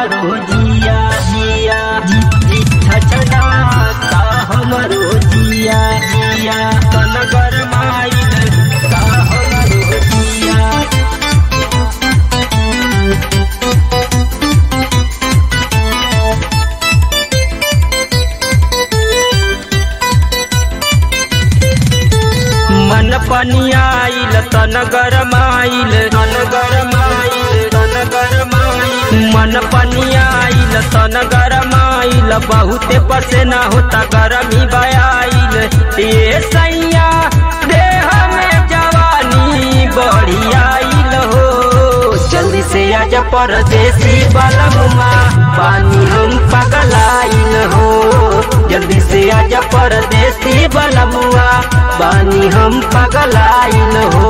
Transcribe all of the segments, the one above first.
हमरो जिया जिया जी जी छछनाता हमरो जिया जिया तन गरमाइल ता हमरो जिया मन पनियाइल तन गरमाइल तन गरमाइल तन गरमाइल मन पनियाइल तन गरमाइल बहुते पसेना होता गरमी बयाइल ये सैया देह में जवानी बढ़ी आइल हो जल्दी से आजा परदेसी बलमुआ पानी हम पगलाइल हो जल्दी से आजा परदेसी बलमुआ पानी हम पगलाइल हो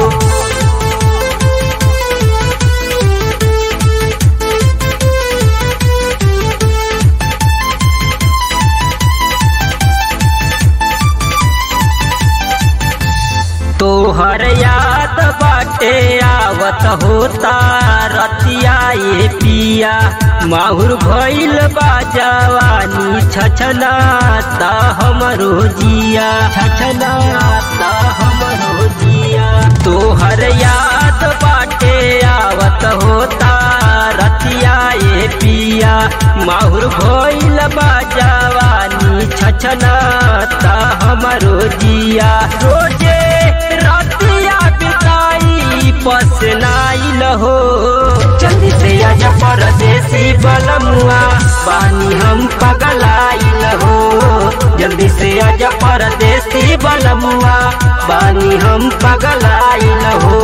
तोहर याद बाटे आवत होता रतिया ये पिया माहुर भइल बा जवानी छछनाता हमरो जिया छछनाता हमरो जिया तोहर याद बाटे आवत होता रतिया ये पिया माहुर भइल बा जवानी छछनाता हमरो जिया रोजे रतिया बिताई पसनाइल हो जल्दी से आजा परदेसी बलमुआ बानी हम पगलाइल हो जल्दी से आजा परदेसी बलमुआ बानी हम पगलाइल हो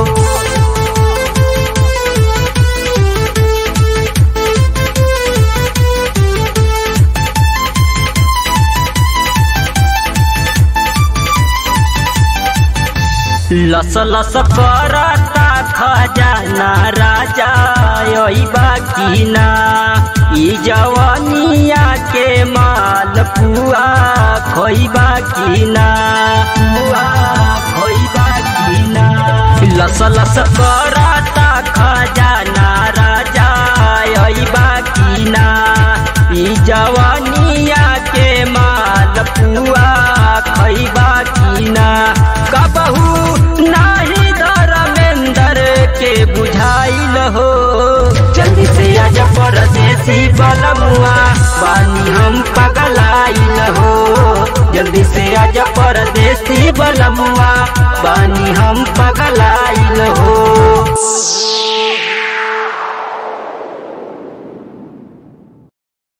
लस लस करता खजाना राजा बाकी ना ई जवानिया के माल पुआ खोइबा की ना पुआ खोइबा की ना लस लस करता खजाना राजा बाकी ना ई जवानिया के माल पुआ खैबा की ना कबहू नाही धर्मेंद्र के बुझाइल हो जल्दी से आजा परदेसी बलमुआ बानी हम पगलाइल हो जल्दी से आजा परदेसी बलमुआ बानी हम पगलाइल हो